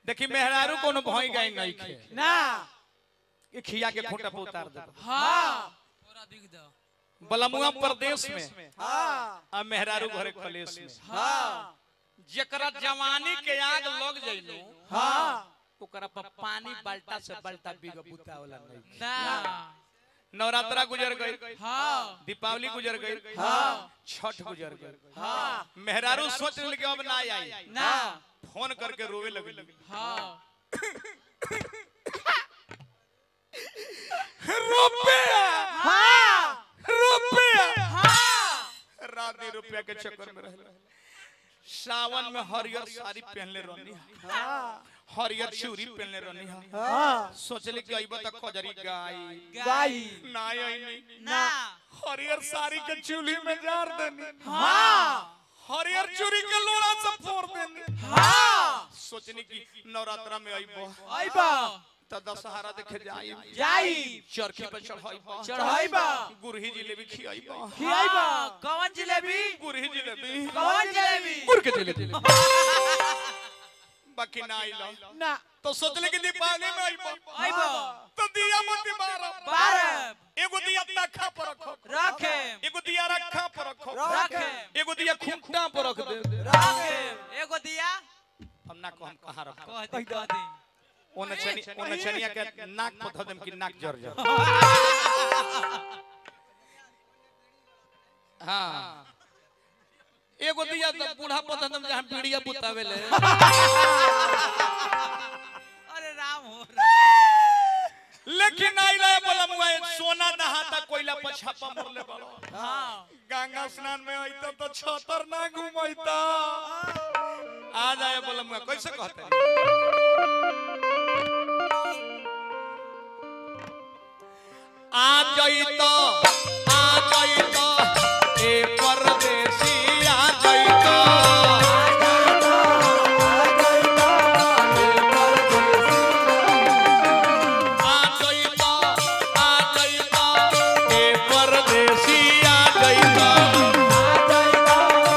देखी मेहरारू कोनो भई गई नहीं खे ना ये खिया के खूंटा पे उतार दे हाँ पूरा बिग दो बलमुआ प्रदेश में हाँ आ मेहरारू घरे कलेश में हाँ जेकरा जवानी के आग लग जइलो हाँ ओकरा पर पानी बाल्टा से बाल्टा बिग बुता वाला नहीं ना नवरात्रा गुजर गई हाँ दीपावली गुजर गई हाँ छठ गुजर गई हाँ मेहरारू सोच ले कि अब ना आई ना फोन करके रोवे लगी हाँ रुपया हाँ रुपया हाँ राधी रुपया के चक्कर में रह सावन में हरियर साड़ी पहनले रहनी हाँ हरियर चूड़ी पहनले रहनी हाँ सोचले कि अइबा तक खजरी गाय गाई ना आई नहीं ना हरियर साड़ी के चूल्ही में जार देनी हाँ हरियर चूड़ी के लोड़ा से फोड़ देनी हाँ सोचनी कि नवरात्रा में अइबो आइबा त दशहरा देखे जाई जाई चरखी पे चढ़ाइबा चढ़ाइबा गुरही जिलेबी खियाइबा खियाइबा कौन जिलेबी गुरही जिलेबी कौन जलेबी गुड़ के जिलेबी बाकी ना आइलो ना तो सोचले कि दीपावली में आइबो आइबो तो दिया मोती बारह बारह एगो दिया तखा पर रखो रखे एगो दिया रखा पर रखो रखे एगो दिया खूंटा पर रख दे रखे एगो दिया हम ना को हम कहां रखो कह दी कह दी ओने छनी ओने छनिया के नाक पर धदम कि नाक जर जा हां एगो दिया तो बूढ़ा पर धदम जहां पीड़िया बुतावेले अरे राम हो राम। लेकिन आइला बोला मुआ सोना नहाता कोयला पर छापा मरले बड़ो हाँ गंगा स्नान में आइता तो छतर ना घुमैता आ जाए बोला मुआ कैसे कहते आ जाइतो आ जाइतो ए परदेसी आ जाइतो आ जाइतो आ जाइतो ए परदेसी आ जाइतो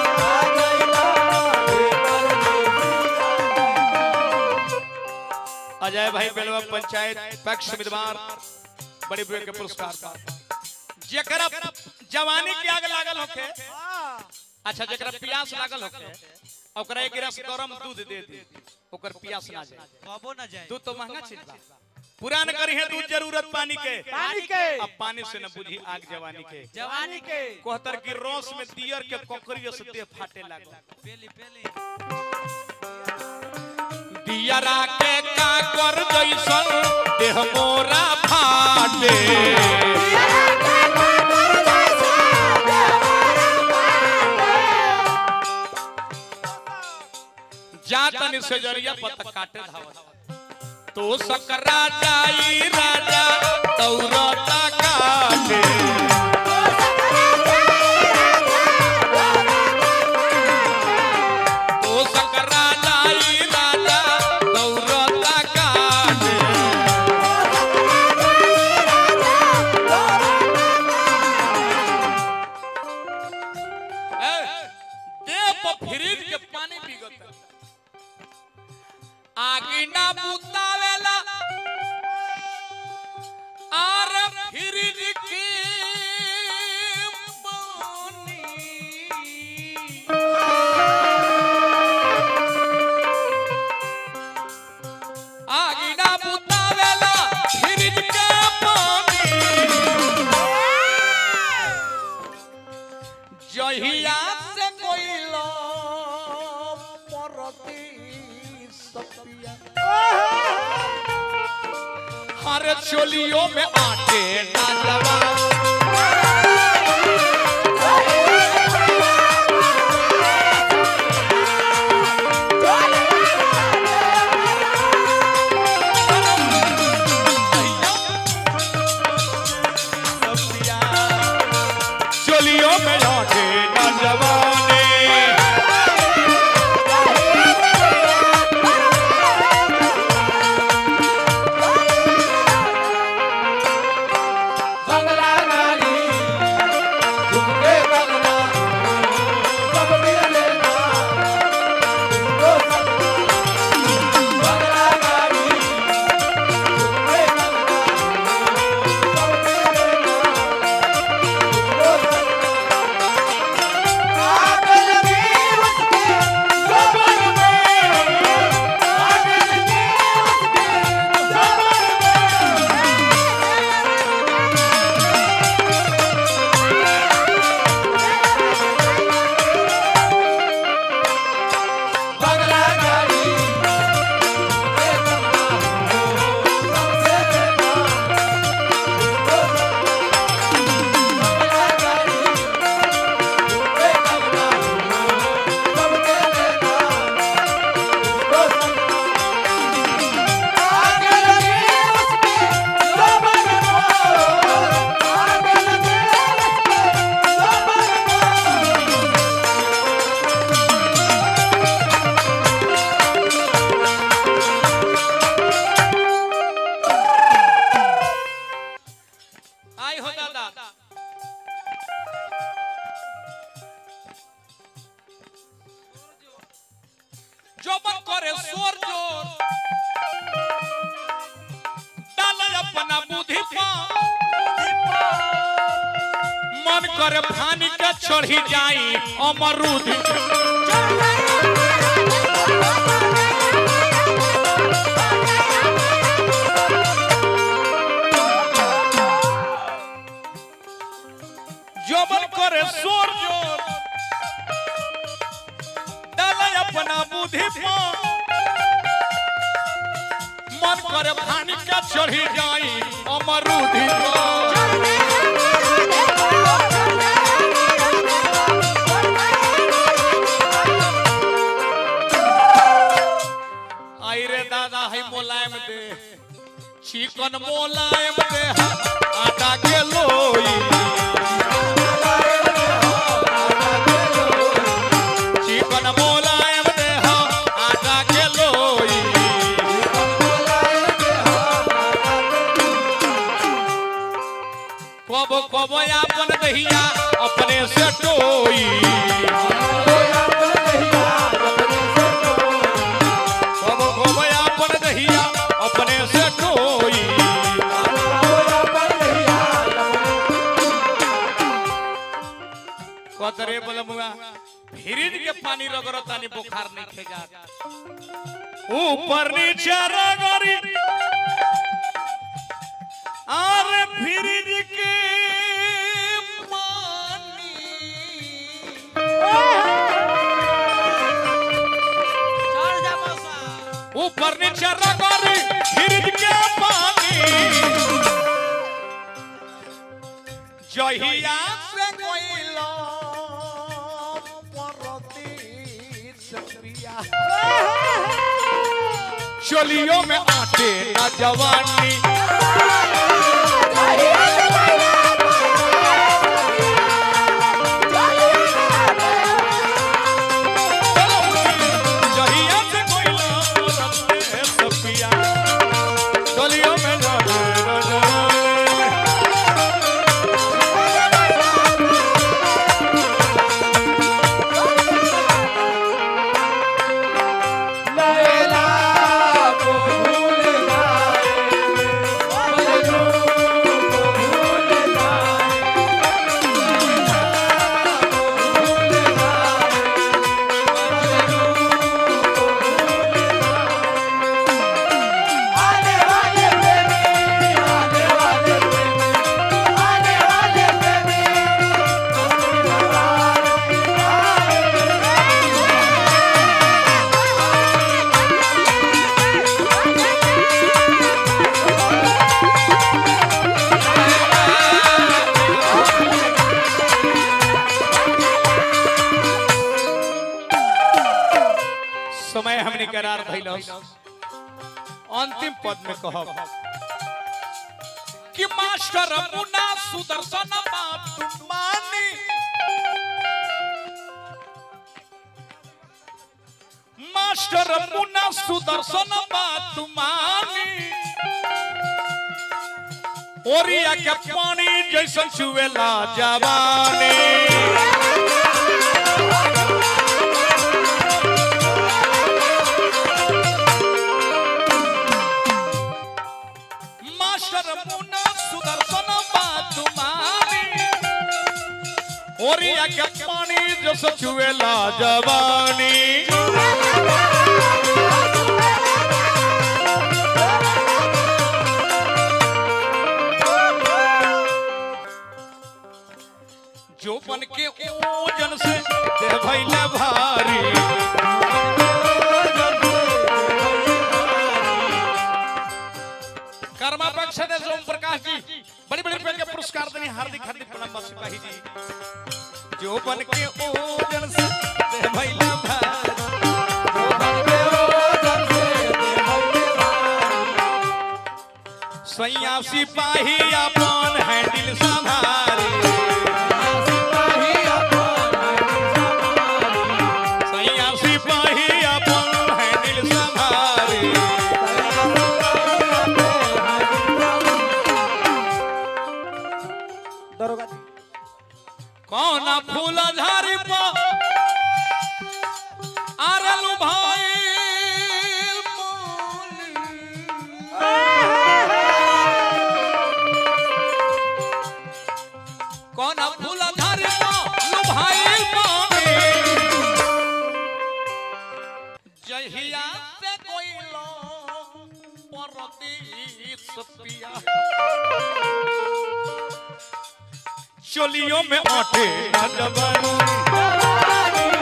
अजय भाई बेलवा पंचायत पक्ष उम्मीदवार बड़े बुए के पुरस्कार का जेकरा जवानी के आग लागल होके अच्छा जेकरा प्यास लागल होके ओकरा एक गिलास गरम दूध दे दी ओकर प्यास ना जाए कबो ना जाए दूध तो महंगा चीज बा पुरान करी है दूध जरूरत पानी के पानी के अब पानी से न बुझी आग जवानी के जवानी के कोहतर की रोस में दियर के कोकरियो से देह फाटे लागल पेली पेली दियरा के का कर जैसन देह मोरा फाटे जा तनी से जरिया पत काटे धावत तो सकरा जाई राजा तौरता काटे तो सकरा जाई राजा तौरता काटे ए, देह पर फ्रिज के पानी पिघलता आगी ना बुतावेला आर फ्रिज के पानी आगी ना बुतावेला फ्रिज के पानी जहिया से कोइलो परती सपिया हर चोलियों में आटे ना लगा सपिया चोलियों में आटे ना जवाने बंगला बुद्धि पा मन करे फानी के चढ़ी जाई अमरूद जोबन करे सोर जोर डाले अपना बुद्धि पा मन करे फानी के चढ़ी जाई अमरूद आई रे दादा है मोलायम दे चिकन मोलायम दे आटा के लोई चिकन मोलायम दे आटा के लोई कब कब अपन दहिया अपने से टोई कब कब अपन दहिया अपने से टोई कतरे बलमुआ फ्रिज के पानी रगड़ो तानी बुखार नहीं खेगा ऊपर नीचे रगड़ी अरे फ्रिज के पानी चढ़ जा मौसा ऊपर नीचे रगड़ी फ्रिज के पानी जहिया से कोइलो परती सपिया चलियो में आटे ना जवानी जहिया से कोइलो परती सपिया चलियो में आटे ना जवानी लैला को भूल जाए मजनू को भूल जाए लैला को भूल जाए मजनू को भूल जाए आने वाले प्रेमी आने वाले प्रेमी आने वाले प्रेमी कभी दोबारा नहीं समय हमने करार भइलो अंतिम पद में कहब कि मास्टर मुन्ना सुदर्शन बात मानी मास्टर मुन्ना सुदर्शन बात मानी ओरिया के पानी जैसन चुएला जवानी मास्टर मुन्ना सुदर्शन बात मानी ओरिया के पानी जस छुएला जवानी जो बन के ओजन से देह भइले भारी कर्मा पक्ष ने सोम प्रकाश जी बड़ी बड़ी रुपए के पुरस्कार देने हार्दिक हार्दिक प्रणाम बस सिपाही जी जो बन के ओजन से देह भइले भारी जो बन के ओजन से देह भइले भारी। सैया सिपाही अपन हैंडल संभारे सिपाही अपन हरी संभारी। सैया सिपाही अपन हैंडल संभारे दरोगा जी कौन फूल झारी पर आरलू भाई सपिया चोलियों में आटे ना जवानी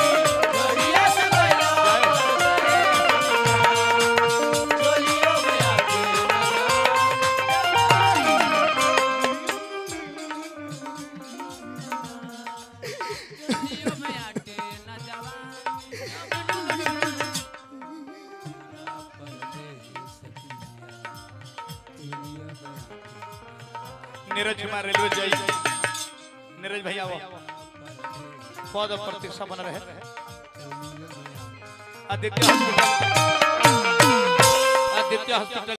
नीरज कुमार रेलवे जाई नीरज भैया वो पद और प्रतीक्षा बन रहे आदित्य हॉस्पिटल आदित्य हॉस्पिटल